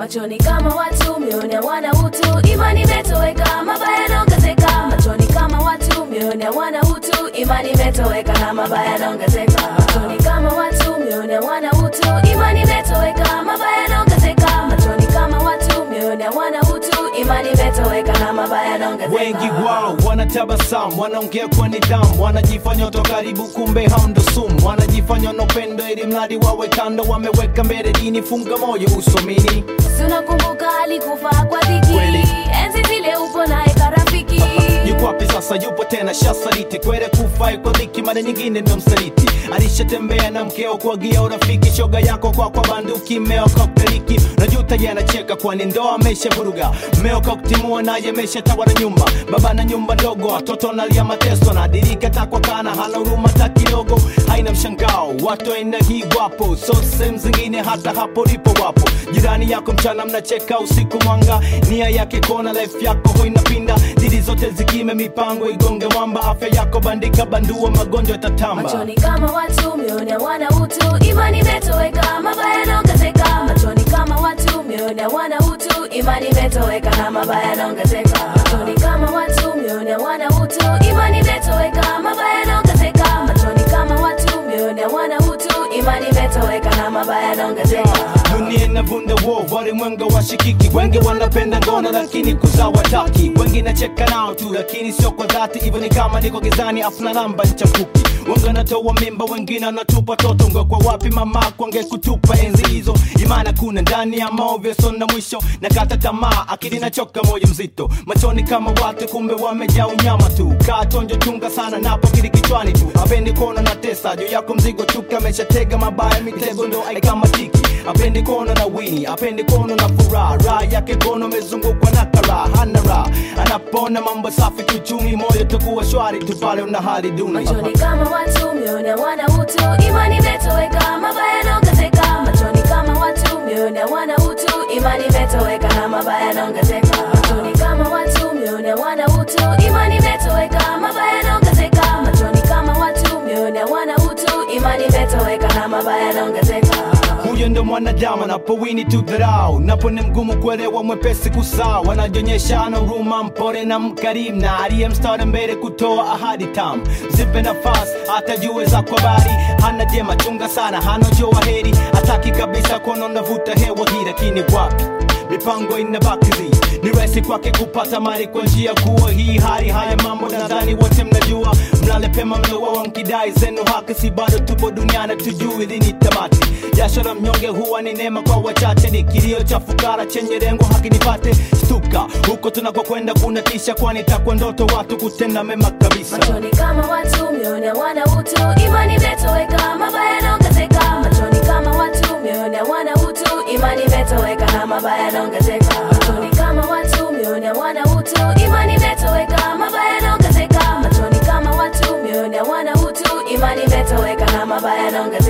machoni kama watu mioni hawana utu imani imetoweka mabaya yanaongezeka machoni kama watu mioni hawana utu imani imetoweka na mabaya yanaongezeka machoni kama watu mioni hawana utu imani imetoweka mabaya yanaongezeka machoni kama watu mioni hawana utu imani imetoweka na mabaya yanaongezeka wengi wao wanatabasamu wanaongea kwa nidhamu wanajifanya watu wa karibu kumbe hao ndo sumu wanajifanya na upendo ili mradi wawe kando wameweka mbele dini funga moyo usomini Si unakumbuka alikufa kwa dhiki Kweli. enzi zile upo naye karafiki yuko wapi sasa yupo tena shasaliti kwere kufai kwa dhiki mara nyingine ndo msaliti alishatembea na mkeo kuagia urafiki shoga yako kwa kwa banduki mmeo kokteliki najuta ye anacheka kwani ndoa amesha vuruga mmeo koktimua naye ameshatawala nyumba baba na nyumba ndogo watoto nalia mateso na dirika takwa kana hana huruma hata kidogo haina mshangao watu aina hii wapo so sehemu zingine hata hapo lipo wapo jirani yako mchana mnacheka usiku mwanga nia yake kona life yako ho inapinda didi zote zikime mipango igonge mwamba afya yako bandika bandua magonjwa tatamba machoni kama watu mioni hawana utu imani imetoweka mabaya yanaongezeka machoni kama watu mioni hawana utu imani imetoweka na mabaya yanaongezeka machoni kama watu mioni hawana utu imani imetoweka mabaya yanaongezeka machoni kama watu mioni hawana utu imani imetoweka na mabaya yanaongezeka dunia inavunda wo walimwenga washikiki wengi wanapenda ngono lakini kuzaa wataki wengi nacheka nao tu lakini sio kwa dhati hivyo ni kama niko gizani afuna namba nchafuki wengi wanatoa mimba wengine wanatupa toto ngo kwa wapi mama kwange kutupa enzi hizo imana kuna ndani ya maovyo sona mwisho na kata tamaa akili nachoka moyo mzito machoni kama watu kumbe wamejaa unyama tu kaa tonjo chunga sana napo kili kichwani tu apendi kuona na tesa juu yako mzigo chuka ameshatega mabaya mitego ndo aikamatiki apendi kuona na wini apendi kuona na furaha raha yake kono amezungukwa na karaha hana raha anapona mambo safi kiuchumi moyo tukuwa shwari tu pale una hali duni machoni kama watu mioni hawana utu imani imetoweka mabaya yanaongezeka machoni kama watu mioni hawana utu imani imetoweka na mabaya yanaongezeka machoni kama watu mioni hawana utu imani imetoweka mabaya yanaongezeka machoni kama watu mioni hawana utu imani imetoweka na mabaya yanaongezeka huyo ndo mwanadamu anapowini tu dharau napo ni mgumu kuelewa mwepesi kusaa wanajionyesha ana huruma mpore na mkarimu na aliye mstari mbele kutoa ahadi tamu zipe nafasi hata jue za kwa bari hana jema chunga sana hana joa heri hataki kabisa kuona unavuta hewa hii lakini wapi mipango inabakizi ni rahisi kwake kupata mali kwa njia kuwa hii hali haya mambo nadhani wote mnajua mlale pema mloa mkidai zenu haki si bado tupo duniani tujui lini tamati jasho la mnyonge huwa ni neema kwa wachache ni kilio cha fukara chenye lengo haki nipate stuka huko tunakokwenda kuna tisha kwani takwa ndoto watu kutenda mema kabisa machoni kama watu mioni hawana utu imani imetoweka mabaya yanaongezeka machoni kama watu mioni hawana utu imani imetoweka na mabaya yanaongezeka machoni kama watu mioni hawana utu imani imetoweka mabaya yanaongezeka machoni kama watu mioni hawana utu imani imetoweka na mabaya yanaongezeka